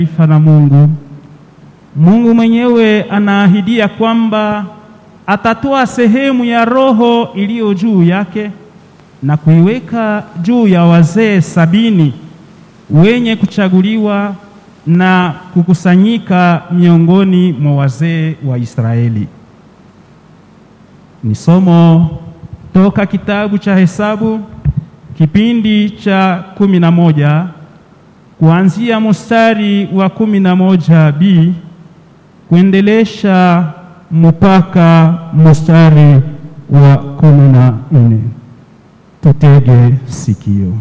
taifa la Mungu. Mungu mwenyewe anaahidia kwamba atatoa sehemu ya roho iliyo juu yake na kuiweka juu ya wazee sabini wenye kuchaguliwa na kukusanyika miongoni mwa wazee wa Israeli. Ni somo toka kitabu cha Hesabu kipindi cha kumi na moja kuanzia mstari wa kumi na moja b kuendelesha mpaka mstari wa kumi na nne. Tutege sikio.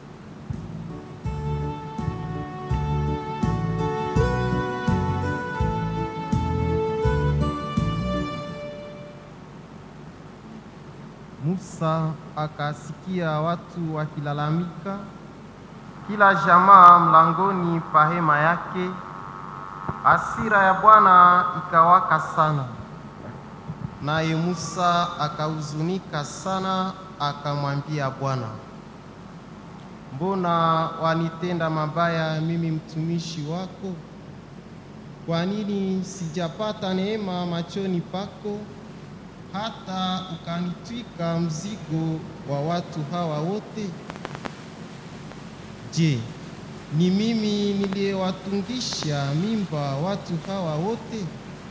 Musa akasikia watu wakilalamika, kila jamaa mlangoni pa hema yake. Hasira ya Bwana ikawaka sana, naye Musa akahuzunika sana, akamwambia Bwana, mbona wanitenda mabaya mimi mtumishi wako? Kwa nini sijapata neema machoni pako hata ukanitwika mzigo wa watu hawa wote? Je, ni mimi niliyewatungisha mimba watu hawa wote?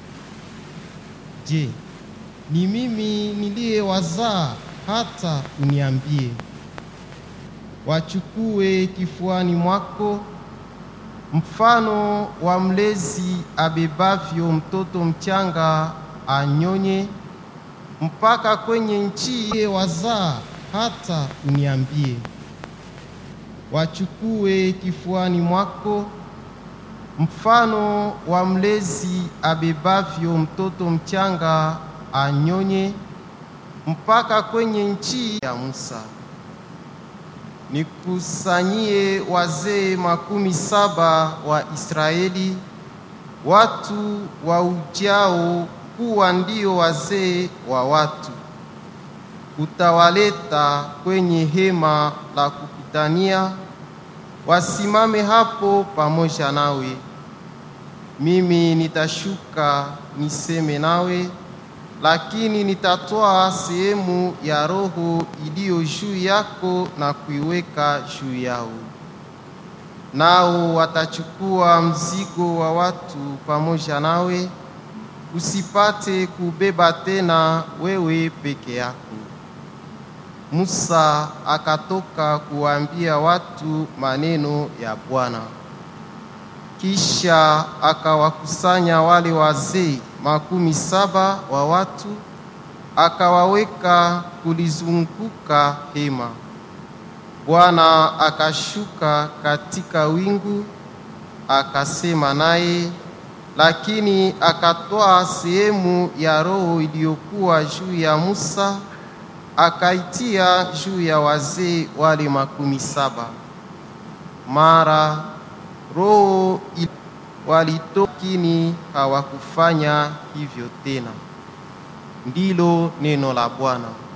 Je, ni mimi niliyewazaa hata uniambie, wachukue kifuani mwako mfano wa mlezi abebavyo mtoto mchanga anyonye mpaka kwenye nchi wazaa hata uniambie, wachukue kifuani mwako mfano wa mlezi abebavyo mtoto mchanga anyonye mpaka kwenye nchi ya Musa. Nikusanyie wazee makumi saba wa Israeli, watu wa ujao kuwa ndio wazee wa watu. Utawaleta kwenye hema la kukutania, wasimame hapo pamoja nawe. Mimi nitashuka niseme nawe, lakini nitatoa sehemu ya roho iliyo juu yako na kuiweka juu yao. Nao watachukua mzigo wa watu pamoja nawe usipate kubeba tena wewe peke yako. Musa akatoka kuwaambia watu maneno ya Bwana. Kisha akawakusanya wale wazee makumi saba wa watu, akawaweka kulizunguka hema. Bwana akashuka katika wingu, akasema naye lakini akatoa sehemu ya roho iliyokuwa juu ya Musa akaitia juu ya wazee wale makumi saba. Mara roho walitokini hawakufanya hivyo tena. Ndilo neno la Bwana.